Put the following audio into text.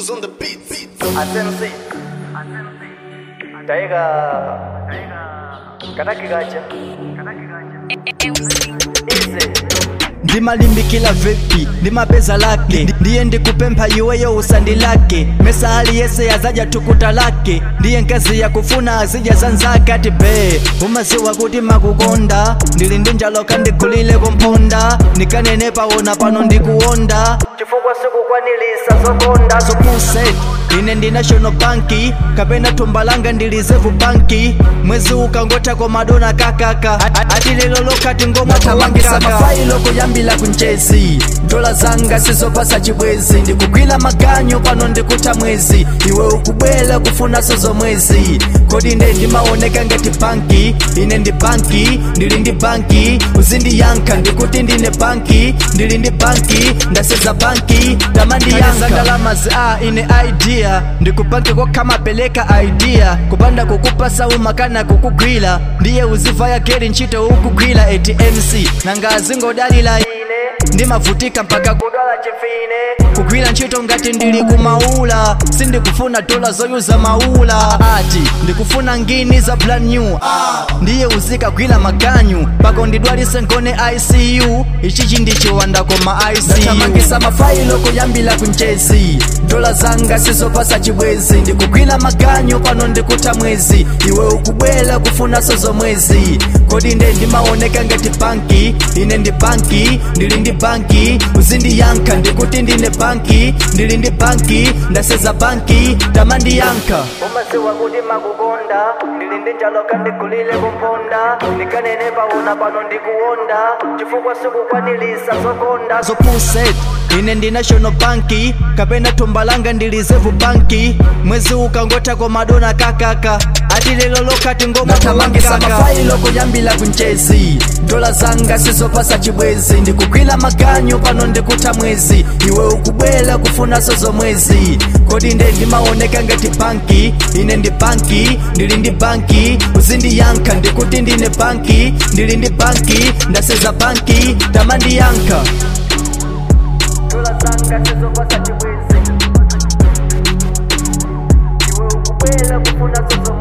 Who's on the beat? asensi taiga kanaki gacha ize ndimalimbikila vipi ndimapeza lake ndiye ndikupempha iweyo usandi lake mesahali yese yazaja tukuta lake ndiye nkazi ya kufuna azija zanzake ati be umaziwa kuti makukonda ndili ndi njaloka ndikulile kumponda nikanenepa wona pano ndikuwonda chifukwa sikukwanilisa zokonda zopuset ine ndi national banki kapena thumba langa ndi reserve banki mwezi ukangotha komadona kakaka ati lero lokati ngoma nathamangisa tawakaka. mafailo kuyambila kunjezi dola zanga sizopasa chibwezi ndikugwila maganyo pano ndikuta mwezi iwe ukubwela kufunaso zomwezi kodi nde ndimaoneka ngati banki ine ndi banki ndili ndi banki uzindiyankha ndikuti ndine banki ndili ndi banki ndaseza banki Kale tamandiyankha ndalamazi a ine idea ndikupange kokhamapeleka idea kupanda kukupasa umakana kukugwira ndiye uzivaya geri ntchito ukugwira atmc nanga azingodalira ine ndimavutika mpaka kudwala chifine kugwira ntchito ngati ndili kumaula sindikufuna dola zoyuza maula ati ndikufuna ngini za brand new ndiye uzikagwira maganyu pako ndidwalise ngone icu ichichi ndichiwanda koma icu nathamangisa mafailo kuyambila kunjezi dola zanga sizopasa chibwezi ndikugwila maganyo pano ndikuta mwezi iwe ukubwela kufunaso zomwezi kodi nde ndimaoneka ngati banki ine ndi banki ndili ndi banki uzindiyankha ndikuti ndine banki ndili ndi banki ndaseza banki tamandiyankha umaziwa kuti makukonda ndili ndi njaloka ndikulile kumponda ndikanenepa wona pano ndikuwonda chifukwa sikukwanilisa zokonda zopuset ine ndi national banki kapena thumba langa ndi reserve banki mwezi ukangotha komadona kakaka ati lero lokati ngoma nathamangisa tawakaka. mafailo kuyambila kunjezi dola zanga sizopasa chibwezi ndikugwila maganyo pano ndikuta mwezi iwe ukubwela kufunaso zomwezi kodi nde ndimaoneka ngati banki ine ndi banki ndili ndi banki uzindiyankha ndikuti ndine banki ndili ndi banki ndaseza banki tamandiyankha dola zanga sizopasa chibwezi iwe ukubwela kufuna zozo